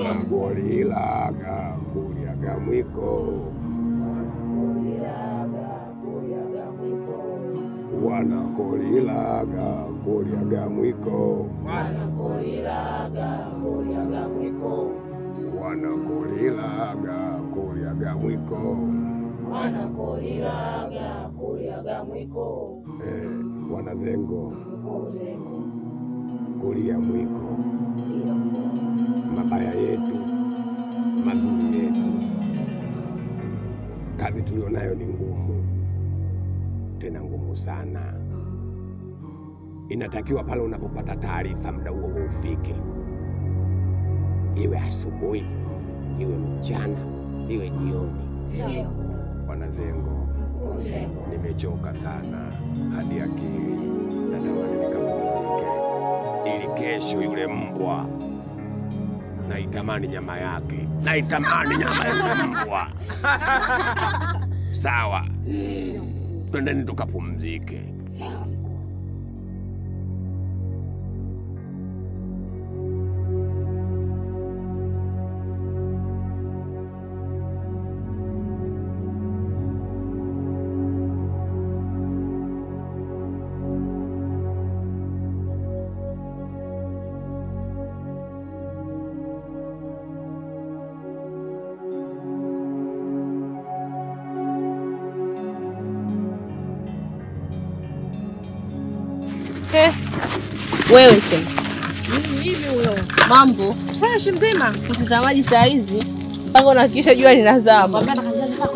wanakolilaga kulyaga mwiko wanakolilaga kulyaga mwiko wanakolilaga kulyaga mwiko Eh, wanazengo kulia mwiko mabaya yetu mazuri yetu kazi tulionayo ni ngumu tena ngumu sana inatakiwa pale unapopata taarifa muda huo huo ufike iwe asubuhi iwe mchana iwe jioni wanazengo nimechoka sana hadi akili natamani nikapumzike ili kesho yule mbwa naitamani nyama yake naitamani nyama ya yule mbwa sawa twendeni tukapumzike Eh, wewe tena Mimi huyo. mambo Fresh mzima. mtazamaji saa hizi mpaka unahakikisha jua linazama Mwambie na kanjani zako.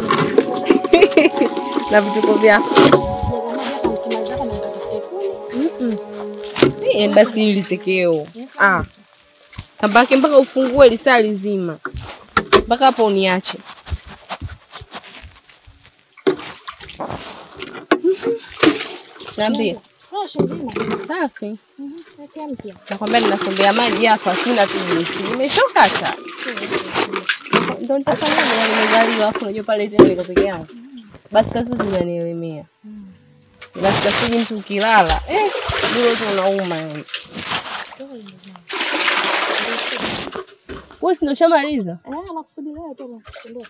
na vituko vyako. Nikimaliza hapa nikatafute kuni. Eh, basi hili tekeo ah, kabaki mpaka ufungue lisaa lizima mpaka hapo uniache. Niambie. Fresh mzima. Safi. Mhm. Natia mpya. Nakwambia ninasombea maji hapa, sina tu juisi, nimechoka hata. Ndo nitafanya nini? Nimezaliwa afu unajua pale tena niko peke yangu, basi kazi zinanielemea, ila sitasiji mtu ukilala eh, bure tu unauma yani. Wewe si ndo ushamaliza? Eh, nakusubiri wewe tena. Ondoka.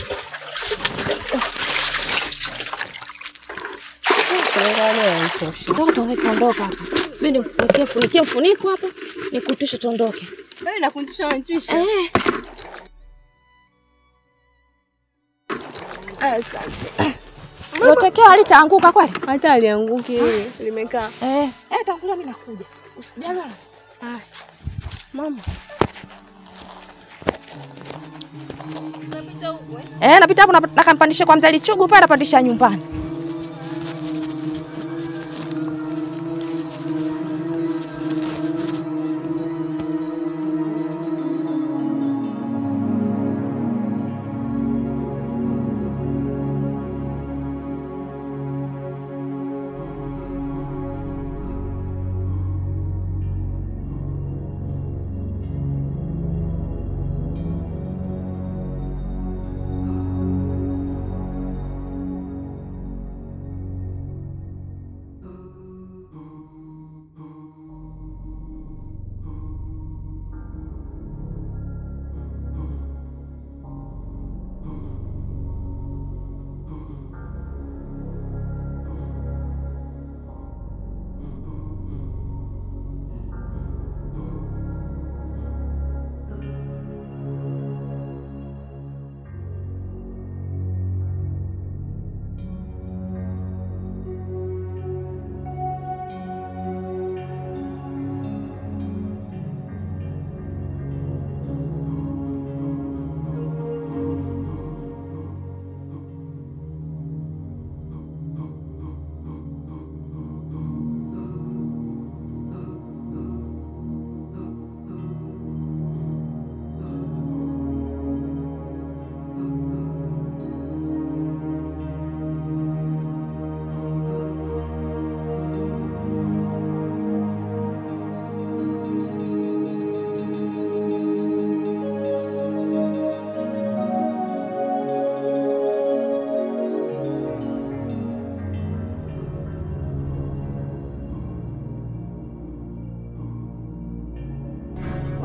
Peleka leo yanitosha. Ondoka tuondoke ondoka hapa. Mimi nikuwekea funikia mfuniko hapa. Nikuitishe tuondoke. Wewe nakuntisha unanitwisha. Eh. Unatakiwa alitaanguka kweli? Hata alianguki limekaa. Eh. Eh, tangulia mimi nakuja. Usijali wala. Ah. Mama. Eh, napita hapo na- nakampandisha kwa mzee Lichugu pale napandisha nyumbani.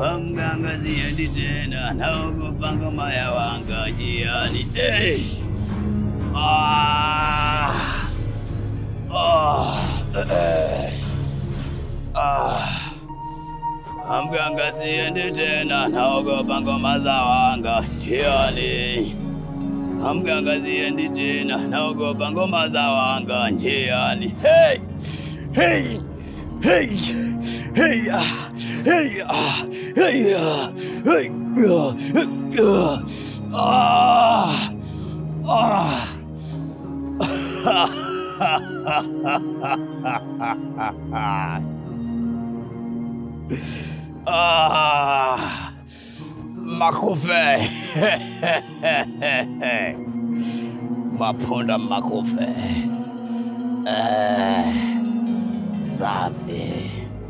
kwa mganga siendi tena, naogopa ngoma ya wanga njiani. Hey! Ah! Ah! Eh! Ah! Kwa mganga siendi tena, naogopa ngoma za wanga njiani. Kwa mganga siendi tena, naogopa ngoma za wanga njiani. Hey! Hey! Hey! Hey! Ah! Hey! Ah! Hey! Ah! Hey! Ah! Ah! Ah! Ah, makufe mapunda makufe eh, safi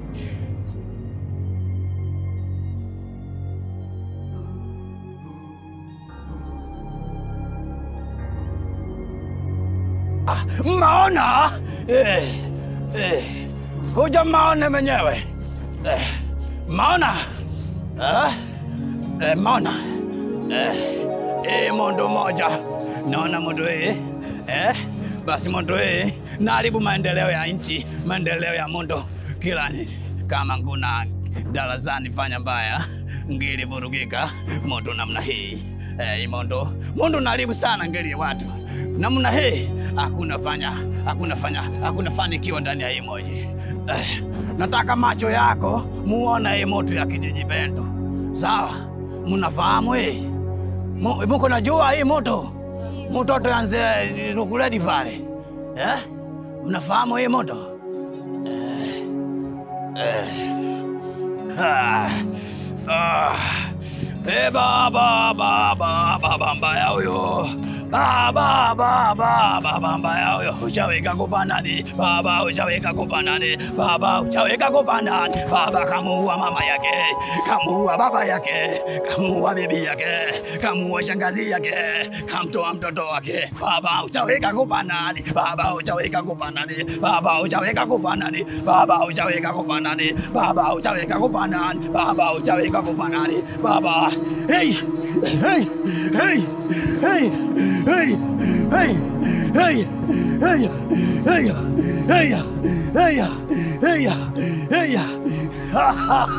Ah, maona eh, eh, kuja maone mwenyewe eh, maona eh, eh, maona eh, eh, mondo moja naona mondo hii eh, basi mondo hii naharibu maendeleo ya nchi, maendeleo ya mondo kila ni- kama nguna darasani fanya mbaya ngili vurugika mondo namna hii eh, mondo mondo naharibu sana ngili ya watu namna hii hakuna fanya hakuna fanya hakuna fanikiwa ndani ya hii moji eh, nataka macho yako muone hii moto ya kijiji Bento sawa mnafahamu hii Mu- muko najua hii moto mtoto yanze rukuledi pale eh? mnafahamu hii moto eh, eh. Ah, ah. Eh, baba baba baba mbaya huyo baba baba baba mbaya huyo uchaweka kupandani baba uchaweka kupandani baba uchaweka kupandani baba kamuua mama yake kamuua baba yake kamuua bibi yake kamuua shangazi yake kamtoa mtoto wake baba uchaweka kupandani baba uchaweka kupandani baba uchaweka kupandani baba uchaweka kupandani baba uchaweka kupandani baba uchaweka kupandani baba hey hey hey hey hey hey hey hey hey hey hey hey hey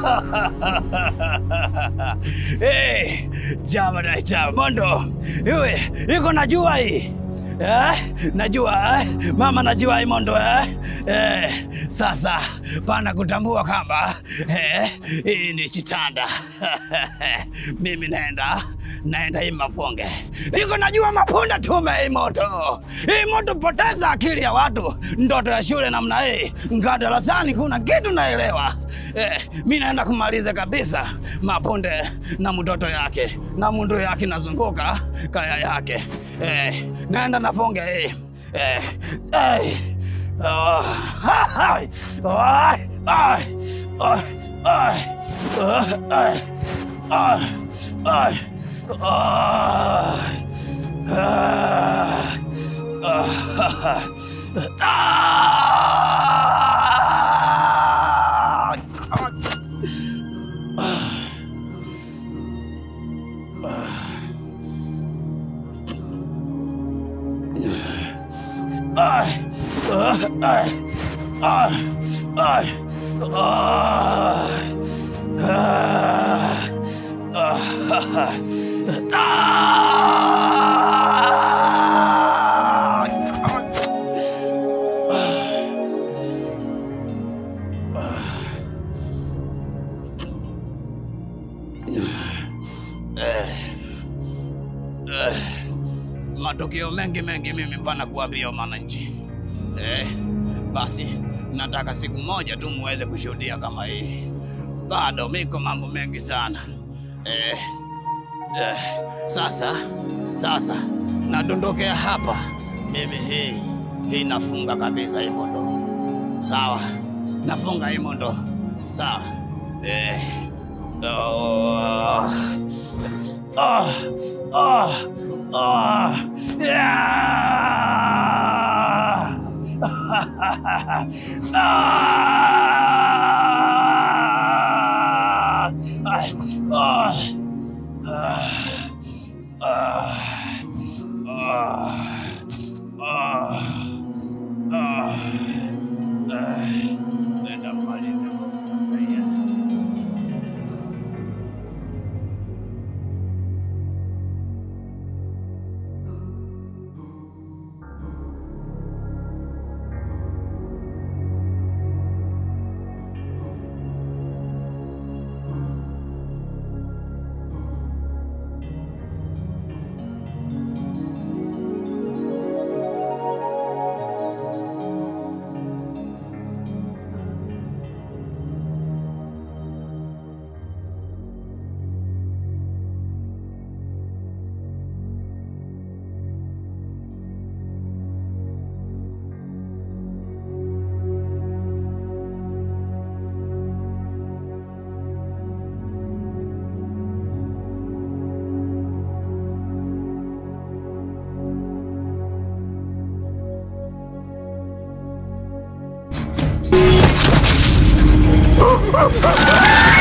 hey jama na jama mondo iwe iko najua hii Eh, najua eh? Mama najua hii mondo eh? Eh, sasa pana kutambua kwamba eh, hii ni chitanda mimi naenda naenda hii mafonge iko najua mapunda tume hii moto hii moto poteza akili ya watu ndoto ya shule namna hii nga darasani kuna kitu naelewa eh, mi naenda kumaliza kabisa mapunde na mtoto yake na mundu yake nazunguka kaya yake eh, naenda nafonge hii eh, eh, oh, ai, ai, ai, ai, ai, ai, ai, ai. matukio mengi mengi mimi mpana kuambia wananchi eh, basi nataka siku moja tu muweze kushuhudia kama hii. Bado miko mambo mengi sana eh, eh, sasa sasa nadondokea hapa mimi, hii hii nafunga kabisa hii mondo, sawa? Nafunga hii mondo, sawa? Eh, oh, ah, ah, ah, yeah. Ah! Ay, Ah!